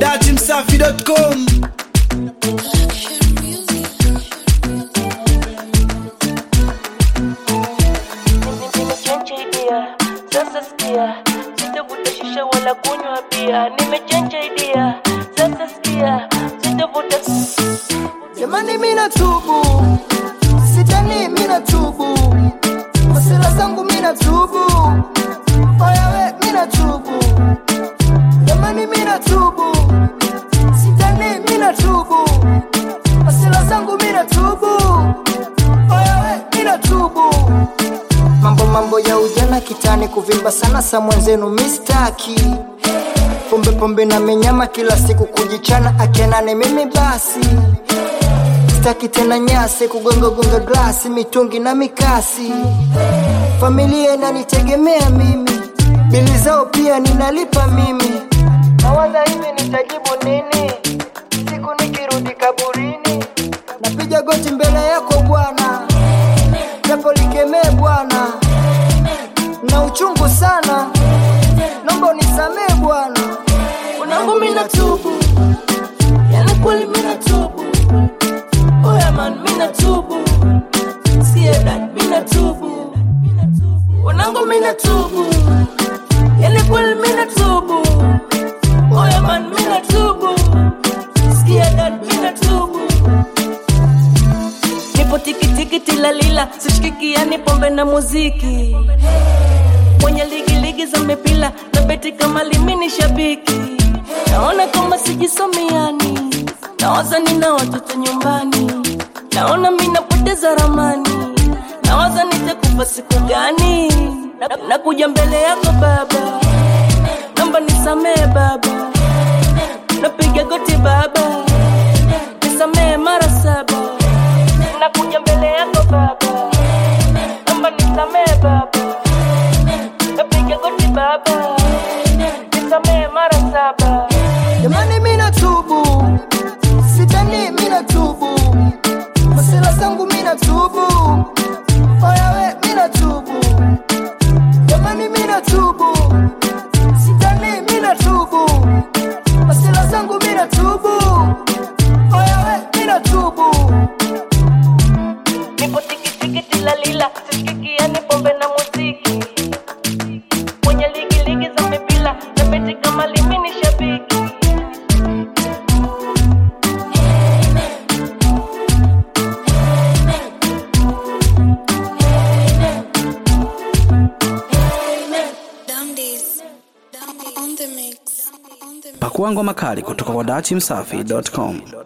datimsafi.com nimechenja idea sasa sikia sitavuta shisha wala kunywa bia nimechenja idea sasa sikia sitavuta jamani mina tubu sitani mina tubu masira zangu mina tubu oyawe mina tubu jamani mina tubu sitani mina tubu masira zangu mina tubu oyawe mina tubu mambo mambo ya ujana kitani kuvimba sana sa mwenzenu mistaki pombe pombe na menyama kila siku kujichana akenane mimi basi staki tena nyasi kugongagonga glasi mitungi na mikasi familia inanitegemea mimi bili zao pia ninalipa mimi nawaza hivi nitajibu nini siku nikirudi kaburini napiga goti mbele yako bwana japo likemee bwana na uchungu sana nomba unisamee bwana unangu mina tubu yani kweli mina tubu oya man mina tubu sikia dat mina tubu unangu mina tubu yani kweli mina tubu oya man mina tubu sikia dat mina tubu nipo tikitiki tilalila sishikikiani pombe na muziki mwenye ligi ligi za mipila na beti kama limini shabiki naona kama sijisomiani nawaza nina watoto nyumbani naona mi napoteza ramani nawaza nitakufa siku gani Na- nakuja mbele yako baba namba nisamee baba napiga goti baba nisamee mara saba nakuja mbele yako baba namba nisamee baba napiga goti baba nisamee mara saba jamani mina tubu sitani mina tubu masila zangu mina tubu oyawe mina tubu jamani mina tubu sitani mina tubu masila zangu mina tubu oyawe mina tubu nipo tikitiki tilalila sishikikiani pombe na muziki mwenye ligi ligi za mipila na beti kama limini shabiki Dumdies. On the mix. On the pakua ngoma kali kutoka kwa datimsafi.com